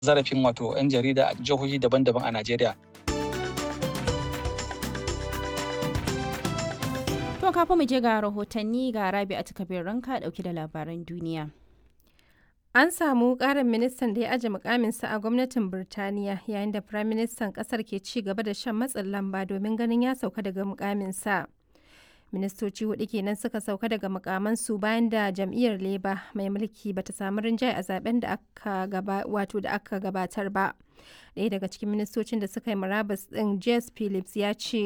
zarafin wato 'yan jarida a jihohi daban-daban a Najeriya. To kafin mu je ga rahotanni ga Rabi a takabir ranka dauke da labaran duniya. An samu ƙarin ministan da ya aje mukaminsa a gwamnatin Birtaniya yayin da firaministan ƙasar ke ci gaba da shan matsin lamba domin ganin ya sauka daga mukaminsa. Ministoci hudu kenan suka sauka daga mukamansu bayan da jam'iyyar Labour mai mulki bata samu rinjaye a zaben da aka gaba wato da aka gabatar ba. Ɗaya daga cikin ministocin da suka yi murabus ɗin Jess Phillips ya ce